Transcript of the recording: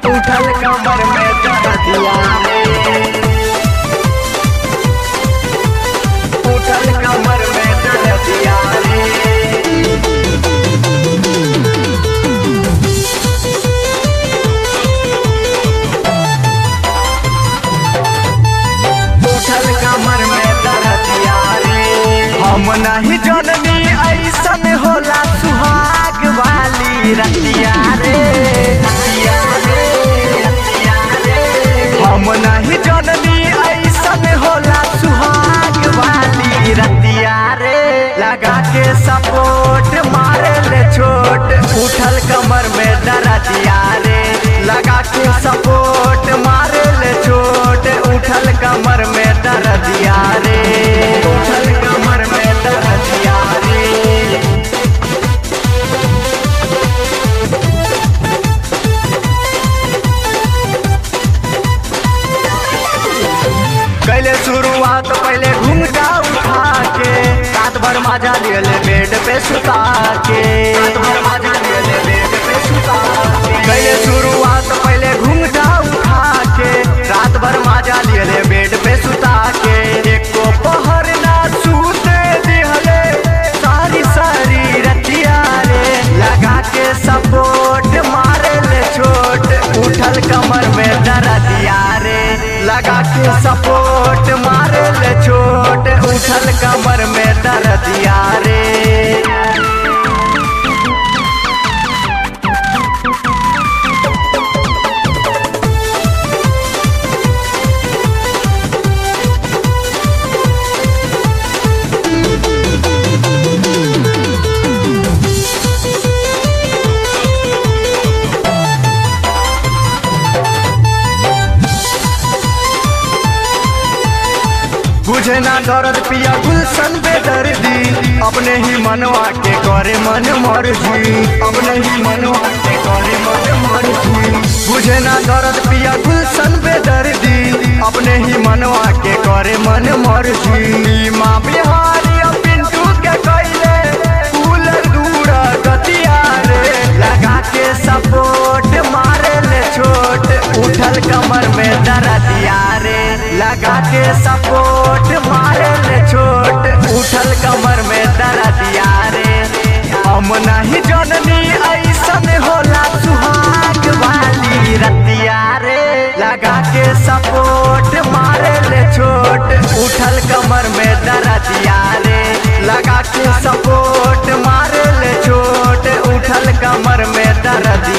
उठल कमर में दर्दिया रे उठल कमर में दर्दिया रे उठल कमर में दर्दिया रे हम नहीं जननी ऐसन होला सुहाग वाली रतिया रे रतिया रे रतिया रे हम नहीं जननी ऐसन होला सुहाग वाली रतिया रे लगा के सपोर्ट मारे ले छोट उठल कमर में दर्दिया रे लगा के सपोर्ट मारे ले छोट उठल कमर में दर्दिया रे उठल कमर में दर्दिया रे कैले शुरुआत पहले घूमटा उठा के रात भर मजा ले ले बेड पे सुता के रात भर मजा ले ले बेड पे सुता के कैले शुरुआत पहले घूमटा उठा के रात भर मजा ले ले बेड पे सुता के एको पहर ना सूते दिहले सारी सारी रतिया रे लगा के सपोर्ट मारे ले छोट उठल कमर में दर्दिया रे लगा के सपोर्ट मारे ले छोट उठल कमर में दर्दिया रे बुझे ना दर्द पिया गुलशन बेदर्दी अपने ही मनवा के करे मन मर्जी अपने ही मनवा के करे मन मर्जी बुझे ना दर्द पिया गुलशन बेदर्दी अपने ही मनवा के करे मन मर्जी माँ बिहारी और पिंटू के कैले फूल दूर गतिया रे लगा के सपोर्ट मारे ले छोट उठल कमर में दर्दिया रे लगा के सपोर्ट मारे ले छोट उठल कमर में दर्दिया रे हम नहीं जननी ऐसन होला सुहाग वाली रतिया रे लगा के सपोर्ट मारे ले छोट उठल कमर में दर्दिया रे लगा के सपोर्ट मारे ले छोट उठल कमर में दर्दिया